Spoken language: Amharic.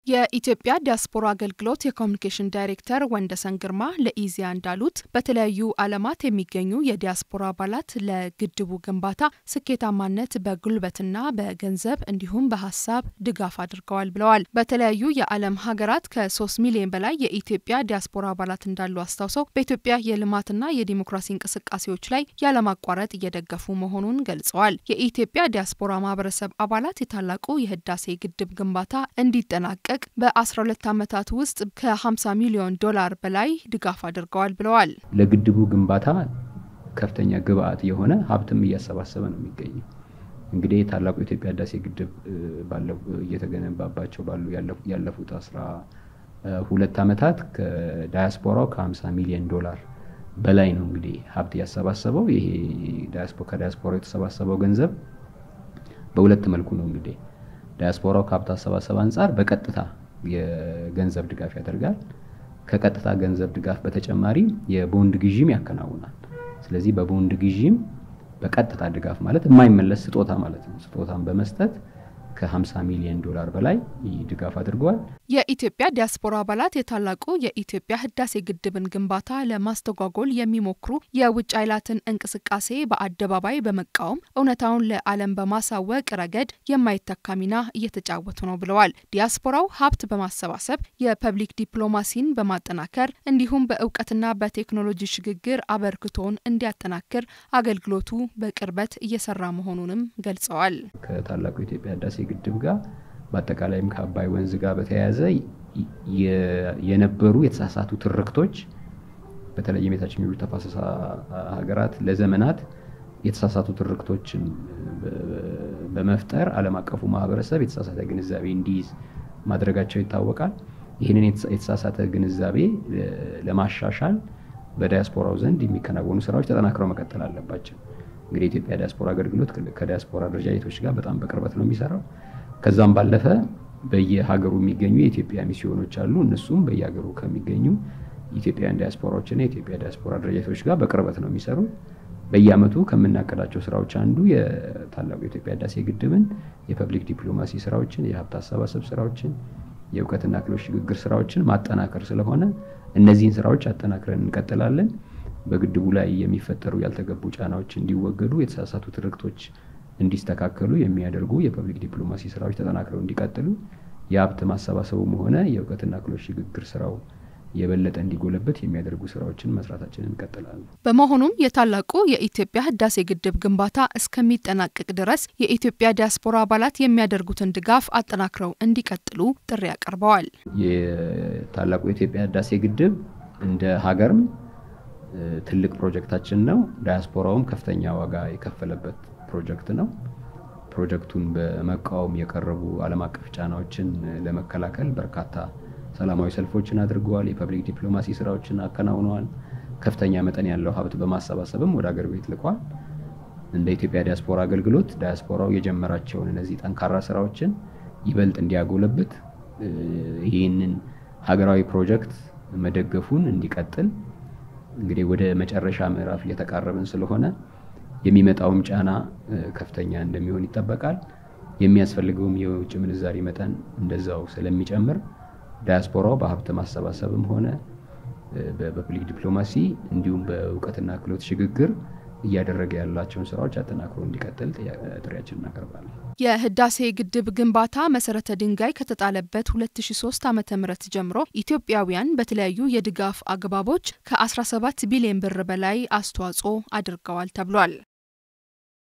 የኢትዮጵያ ዲያስፖራ አገልግሎት የኮሚኒኬሽን ዳይሬክተር ወንደሰን ግርማ ለኢዜአ እንዳሉት በተለያዩ ዓለማት የሚገኙ የዲያስፖራ አባላት ለግድቡ ግንባታ ስኬታማነት በጉልበትና በገንዘብ እንዲሁም በሀሳብ ድጋፍ አድርገዋል ብለዋል። በተለያዩ የዓለም ሀገራት ከሶስት ሚሊዮን በላይ የኢትዮጵያ ዲያስፖራ አባላት እንዳሉ አስታውሰው በኢትዮጵያ የልማትና የዲሞክራሲ እንቅስቃሴዎች ላይ ያለማቋረጥ እየደገፉ መሆኑን ገልጸዋል። የኢትዮጵያ ዲያስፖራ ማህበረሰብ አባላት የታላቁ የህዳሴ ግድብ ግንባታ እንዲጠናቀቅ በ12 ዓመታት ውስጥ ከ50 ሚሊዮን ዶላር በላይ ድጋፍ አድርገዋል ብለዋል። ለግድቡ ግንባታ ከፍተኛ ግብአት የሆነ ሀብትም እያሰባሰበ ነው የሚገኘው። እንግዲህ ታላቁ የኢትዮጵያ ህዳሴ ግድብ እየተገነባባቸው ባሉ ያለፉት አስራ ሁለት ዓመታት ከዳያስፖራው ከ50 ሚሊዮን ዶላር በላይ ነው እንግዲህ ሀብት ያሰባሰበው። ይሄ ከዳያስፖራው የተሰባሰበው ገንዘብ በሁለት መልኩ ነው እንግዲህ ዳያስፖራው ከሀብት አሰባሰብ አንጻር በቀጥታ የገንዘብ ድጋፍ ያደርጋል። ከቀጥታ ገንዘብ ድጋፍ በተጨማሪ የቦንድ ግዢም ያከናውናል። ስለዚህ በቦንድ ግዢም በቀጥታ ድጋፍ ማለት የማይመለስ ስጦታ ማለት ነው። ስጦታን በመስጠት ከ50 ሚሊዮን ዶላር በላይ ድጋፍ አድርገዋል። የኢትዮጵያ ዲያስፖራ አባላት የታላቁ የኢትዮጵያ ህዳሴ ግድብን ግንባታ ለማስተጓጎል የሚሞክሩ የውጭ ኃይላትን እንቅስቃሴ በአደባባይ በመቃወም እውነታውን ለዓለም በማሳወቅ ረገድ የማይተካ ሚና እየተጫወቱ ነው ብለዋል። ዲያስፖራው ሀብት በማሰባሰብ የፐብሊክ ዲፕሎማሲን በማጠናከር እንዲሁም በእውቀትና በቴክኖሎጂ ሽግግር አበርክቶን እንዲያጠናክር አገልግሎቱ በቅርበት እየሰራ መሆኑንም ገልጸዋል። ከታላቁ የኢትዮጵያ ህዳሴ ግድብ ጋር በአጠቃላይም ከአባይ ወንዝ ጋር በተያያዘ የነበሩ የተሳሳቱ ትርክቶች በተለይም የታችኛው ተፋሰስ ሀገራት ለዘመናት የተሳሳቱ ትርክቶችን በመፍጠር ዓለም አቀፉ ማህበረሰብ የተሳሳተ ግንዛቤ እንዲይዝ ማድረጋቸው ይታወቃል። ይህንን የተሳሳተ ግንዛቤ ለማሻሻል በዳያስፖራው ዘንድ የሚከናወኑ ስራዎች ተጠናክረው መቀጠል አለባቸው። እንግዲህ የኢትዮጵያ ዲያስፖራ አገልግሎት ከዲያስፖራ ድርጅቶች ጋር በጣም በቅርበት ነው የሚሰራው። ከዛም ባለፈ በየሀገሩ የሚገኙ የኢትዮጵያ ሚስዮኖች አሉ። እነሱም በየሀገሩ ከሚገኙ ኢትዮጵያውያን ዲያስፖራዎችና የኢትዮጵያ ዲያስፖራ ድርጅቶች ጋር በቅርበት ነው የሚሰሩ። በየአመቱ ከምናቀዳቸው ስራዎች አንዱ የታላቁ የኢትዮጵያ ህዳሴ ግድብን የፐብሊክ ዲፕሎማሲ ስራዎችን፣ የሀብት አሰባሰብ ስራዎችን፣ የእውቀትና ክህሎት ሽግግር ስራዎችን ማጠናከር ስለሆነ እነዚህን ስራዎች አጠናክረን እንቀጥላለን። በግድቡ ላይ የሚፈጠሩ ያልተገቡ ጫናዎች እንዲወገዱ፣ የተሳሳቱ ትርክቶች እንዲስተካከሉ የሚያደርጉ የፐብሊክ ዲፕሎማሲ ስራዎች ተጠናክረው እንዲቀጥሉ፣ የሀብት ማሰባሰቡም ሆነ የእውቀትና ክህሎት ሽግግር ስራው የበለጠ እንዲጎለበት የሚያደርጉ ስራዎችን መስራታችንን እንቀጥላለን። በመሆኑም የታላቁ የኢትዮጵያ ህዳሴ ግድብ ግንባታ እስከሚጠናቀቅ ድረስ የኢትዮጵያ ዲያስፖራ አባላት የሚያደርጉትን ድጋፍ አጠናክረው እንዲቀጥሉ ጥሪ አቀርበዋል። የታላቁ የኢትዮጵያ ህዳሴ ግድብ እንደ ሀገርም ትልቅ ፕሮጀክታችን ነው። ዳያስፖራውም ከፍተኛ ዋጋ የከፈለበት ፕሮጀክት ነው። ፕሮጀክቱን በመቃወም የቀረቡ ዓለም አቀፍ ጫናዎችን ለመከላከል በርካታ ሰላማዊ ሰልፎችን አድርገዋል። የፐብሊክ ዲፕሎማሲ ስራዎችን አከናውነዋል። ከፍተኛ መጠን ያለው ሀብት በማሰባሰብም ወደ አገር ቤት ልኳል። እንደ ኢትዮጵያ ዲያስፖራ አገልግሎት ዳያስፖራው የጀመራቸውን እነዚህ ጠንካራ ስራዎችን ይበልጥ እንዲያጎለብት ይህንን ሀገራዊ ፕሮጀክት መደገፉን እንዲቀጥል እንግዲህ ወደ መጨረሻ ምዕራፍ እየተቃረብን ስለሆነ የሚመጣውም ጫና ከፍተኛ እንደሚሆን ይጠበቃል። የሚያስፈልገውም የውጭ ምንዛሪ መጠን እንደዛው ስለሚጨምር ዳያስፖራው በሀብት ማሰባሰብም ሆነ በፐብሊክ ዲፕሎማሲ እንዲሁም በእውቀትና ክህሎት ሽግግር እያደረገ ያላቸውን ስራዎች አጠናክሮ እንዲቀጥል ጥሪያችን እናቀርባለን። የህዳሴ ግድብ ግንባታ መሰረተ ድንጋይ ከተጣለበት 2003 ዓ ም ጀምሮ ኢትዮጵያውያን በተለያዩ የድጋፍ አግባቦች ከ17 ቢሊዮን ብር በላይ አስተዋጽኦ አድርገዋል ተብሏል።